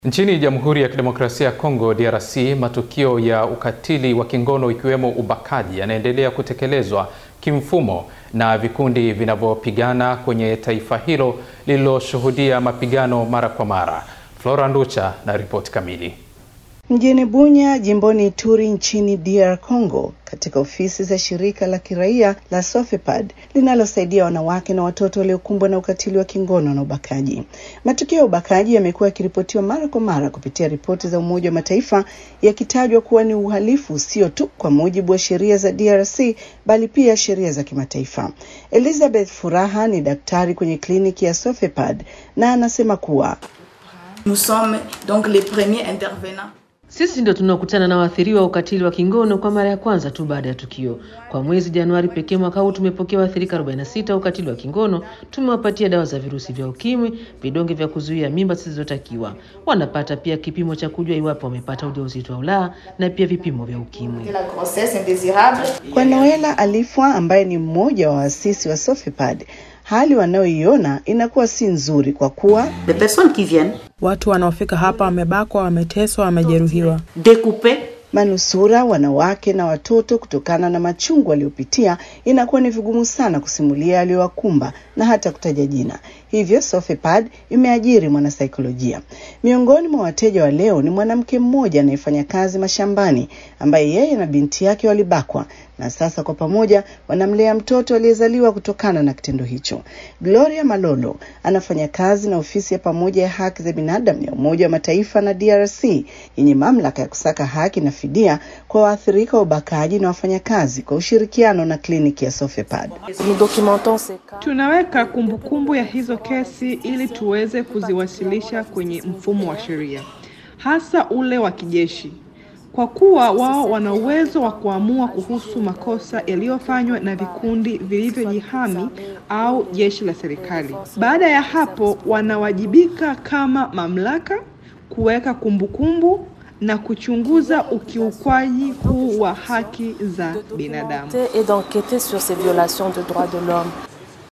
Nchini Jamhuri ya Kidemokrasia ya Kongo DRC, matukio ya ukatili wa kingono ikiwemo ubakaji yanaendelea kutekelezwa kimfumo na vikundi vinavyopigana kwenye taifa hilo lililoshuhudia mapigano mara kwa mara. Flora Nducha na ripoti kamili. Mjini Bunya, jimboni Ituri nchini DR Congo, katika ofisi za shirika la kiraia la Sofepad linalosaidia wanawake na watoto waliokumbwa na ukatili wa kingono na ubakaji. Matukio ya ubakaji yamekuwa yakiripotiwa mara kwa mara kupitia ripoti za Umoja wa Mataifa yakitajwa kuwa ni uhalifu sio tu kwa mujibu wa sheria za DRC bali pia sheria za kimataifa. Elizabeth Furaha ni daktari kwenye kliniki ya Sofepad na anasema kuwa Nous sommes donc les premiers intervenants. Sisi ndio tunaokutana na waathiriwa wa ukatili wa kingono kwa mara ya kwanza tu baada ya tukio. Kwa mwezi Januari pekee mwaka huu tumepokea waathirika 46 wa ukatili wa kingono. Tumewapatia dawa za virusi vya ukimwi, vidonge vya kuzuia mimba zisizotakiwa. Wanapata pia kipimo cha kujua iwapo wamepata ujauzito au la, na pia vipimo vya ukimwi. La grossesse indésirable. kwa Noela Alifwa ambaye ni mmoja wa waasisi wa Sofepad, hali wanayoiona inakuwa si nzuri kwa kuwa Des personnes qui viennent Watu wanaofika hapa wamebakwa, wameteswa, wamejeruhiwa. découper manusura wanawake na watoto kutokana na machungu waliopitia, inakuwa ni vigumu sana kusimulia yaliyowakumba na hata kutaja jina. Hivyo Sofepad imeajiri mwanasaikolojia. Miongoni mwa wateja wa leo ni mwanamke mmoja anayefanya kazi mashambani, ambaye yeye na binti yake walibakwa na sasa kwa pamoja wanamlea mtoto aliyezaliwa kutokana na kitendo hicho. Gloria Malolo anafanya kazi na ofisi ya pamoja ya haki za binadamu ya Umoja wa Mataifa na DRC yenye mamlaka ya kusaka haki na fidia kwa waathirika wa ubakaji na wafanyakazi kwa ushirikiano na kliniki ya Sofepad. Nous documentons ces cas. Tunaweka kumbukumbu kumbu ya hizo kesi ili tuweze kuziwasilisha kwenye mfumo wa sheria, hasa ule wa kijeshi, kwa kuwa wao wana uwezo wa kuamua kuhusu makosa yaliyofanywa na vikundi vilivyojihami au jeshi la serikali. Baada ya hapo, wanawajibika kama mamlaka kuweka kumbukumbu na kuchunguza ukiukwaji huu wa haki za binadamu. Et d'enquêter sur ces violations de droits de l'homme.